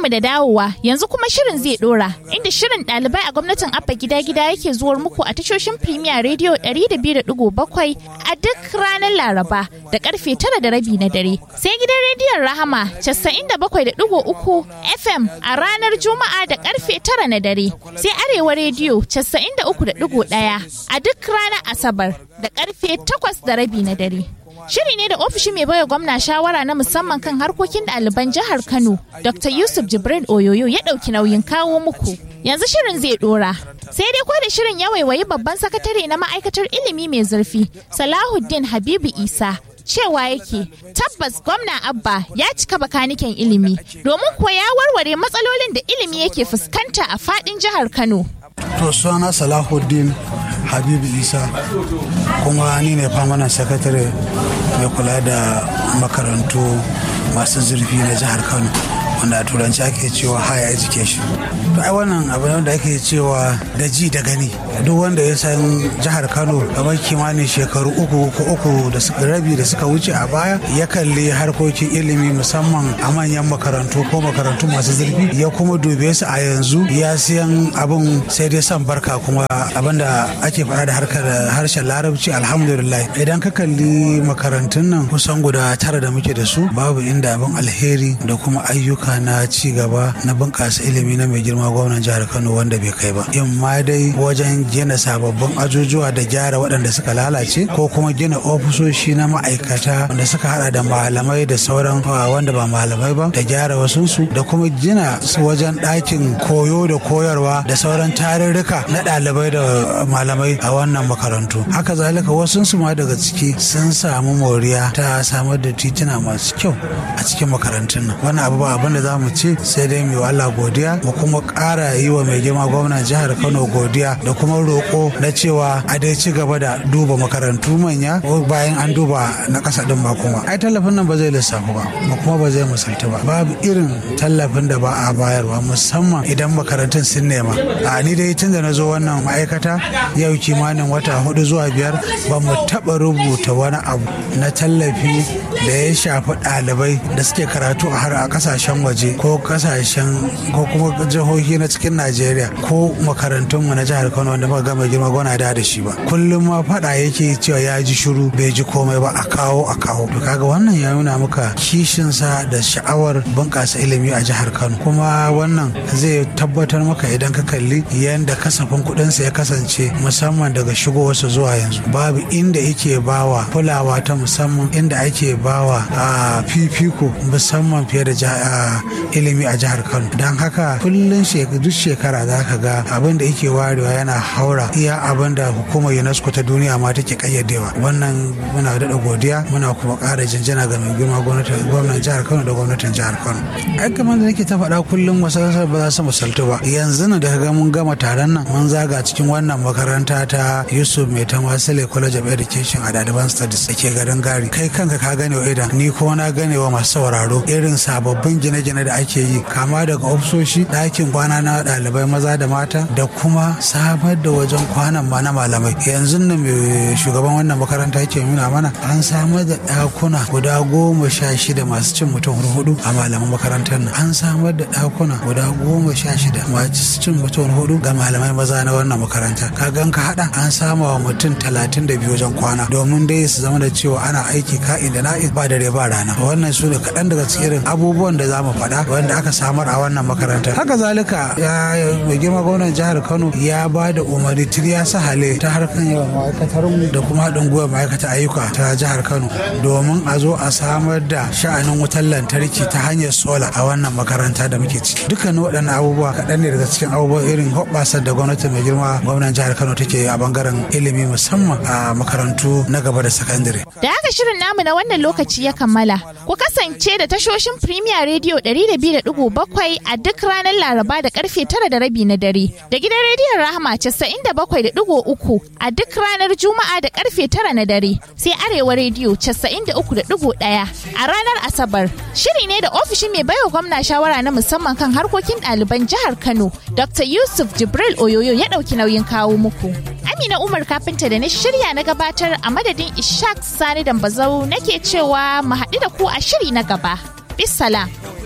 mu da dawowa yanzu kuma shirin zai dora inda shirin ɗalibai a gwamnatin abba gida gida yake zuwar muku a tashoshin Premier Radio 102.7 a duk ranar Laraba da karfe tara da rabi na dare. Sai gidan rediyon Rahama 97.3 FM a ranar Juma'a da karfe tara na dare. Sai Arewa Radio 93.1 a duk ranar Asabar da karfe takwas da rabi na dare. Shiri ne da ofishin mai baiwa gwamna shawara na musamman kan harkokin ɗaliban jihar Kano, Dr. Yusuf Jibril Oyoyo ya ɗauki nauyin kawo muku. Yanzu shirin zai ɗora. Sai dai ko da shirin ya waiwayi babban sakatare na ma'aikatar ilimi mai zurfi, Salahuddin Habibu Isa, cewa yake tabbas gwamna abba ya cika bakaniken ilimi domin kuwa ya warware matsalolin da ilimi yake fuskanta a fadin jihar kano to suna salahuddin habibu isa kuma ni ne famanan sakatare mai kula da makarantu masu zurfi na jihar kano wanda a turanci ake cewa higher education to ai wannan abu ne da ake cewa da ji da gani duk wanda ya san jihar kano kamar kimanin shekaru uku ko uku da suka rabi da suka wuce a baya ya kalli harkokin ilimi musamman a manyan makarantu ko makarantu masu zurfi ya kuma dube su a yanzu ya siyan abin sai dai son barka kuma abin da ake faɗa da harkar harshen larabci alhamdulillah idan ka kalli makarantun nan kusan guda tara da muke da su babu inda abin alheri da kuma ayyuka ayyuka na ci gaba na bunƙasa ilimi na mai girma gwamnan jihar kano wanda bai kai ba in ma dai wajen gina sababbin ajujuwa da gyara waɗanda suka lalace ko kuma gina ofisoshi na ma'aikata wanda suka hada da malamai da sauran wanda ba malamai ba da gyara wasunsu da kuma gina wajen ɗakin koyo da koyarwa da sauran tarurruka na ɗalibai da malamai a wannan makarantu haka zalika wasunsu ma daga ciki sun samu moriya ta samar da tituna masu kyau a cikin makarantun nan wannan abu ba abin da za mu ce sai dai mu Allah godiya mu kuma ƙara yi wa mai girma gwamnan jihar Kano godiya da kuma roƙo na cewa a dai ci gaba da duba makarantu manya bayan an duba na ƙasa din ba kuma ai tallafin nan ba zai lissafu ba ba kuma ba zai misalta ba babu irin tallafin da ba a bayarwa musamman idan makarantun sun nema a ni dai tun da na zo wannan ma'aikata yau kimanin wata hudu zuwa biyar ba mu taɓa rubuta wani abu na tallafi da ya shafi ɗalibai da suke karatu a har a ƙasashen waje ko kasashen ko kuma jihohi na cikin najeriya ko makarantunmu na jihar kano wanda muka gama girma gona da da shi ba kullum ma fada yake cewa ya ji shiru bai ji komai ba a kawo a kawo to kaga wannan ya nuna maka kishinsa da sha'awar bunƙasa ilimi a jihar kano kuma wannan zai tabbatar maka idan ka kalli yadda kasafin kuɗinsa ya kasance musamman daga shigowarsa zuwa yanzu babu inda yake bawa kulawa ta musamman inda ake bawa a fifiko musamman fiye da ilimi a jihar kano don haka kullum duk shekara za ka ga abin da yake warewa yana haura iya abin da hukumar unesco ta duniya ma take kayyadewa wannan muna daɗa godiya muna kuma ƙara jinjina ga mai girma gwamnan jihar kano da gwamnatin jihar kano ai kamar da nake ta faɗa kullum wasu ba za su misaltu ba yanzu na da ga mun gama taron nan mun zaga cikin wannan makaranta ta yusuf mai tamasile college of education a daliban studies da ke garin gari kai kanka ka gane wa idan ni kuma na gane wa masu sauraro irin sababbin gine-gine da ake yi kama daga ofisoshi ɗakin kwana na ɗalibai maza da mata da kuma samar da wajen kwanan ma na malamai yanzu nan mai shugaban wannan makaranta yake nuna mana an samar da ɗakuna guda goma sha shida masu cin mutum hudu a malaman makarantar nan an samar da ɗakuna guda goma sha shida masu cin mutum hudu ga malamai maza na wannan makaranta ka gan ka haɗa an sama wa mutum talatin da biyu wajen kwana domin dai su zama da cewa ana aiki ka'in da na'in ba dare ba rana wannan su ne kaɗan daga cikin abubuwan da za mu faɗa wanda aka samar a wannan makarantar haka zalika ya mai girma gwamnan jihar kano ya ba da umarni tiriya sahale ta harkar yawan ma'aikatar da kuma haɗin gwiwa ma'aikata ayyuka ta jihar kano domin a zo a samar da sha'anin wutar lantarki ta hanyar sola a wannan makaranta da muke ciki dukkanin waɗannan abubuwa kaɗan ne daga cikin abubuwan irin hoɓɓasar da gwamnati mai girma gwamnan jihar kano take a bangaren ilimi musamman a makarantu na gaba da sakandare. da haka shirin namu na wannan lokaci ya kammala ku kasance da tashoshin premier radio 102.7 a duk ranar laraba da karfe tara da rabi na dare da gidan rediyon rahama 97.3 a duk ranar juma'a da karfe tara na dare sai arewa rediyo 93.1 a ranar asabar shiri ne da ofishin mai baiwa gwamna shawara na musamman kan harkokin ɗaliban jihar kano dr yusuf jibril oyoyo ya ɗauki nauyin kawo muku amina umar kafinta da na shirya na gabatar a madadin ishaq sani dambazau nake cewa mu haɗu da ku a shiri na gaba bisalam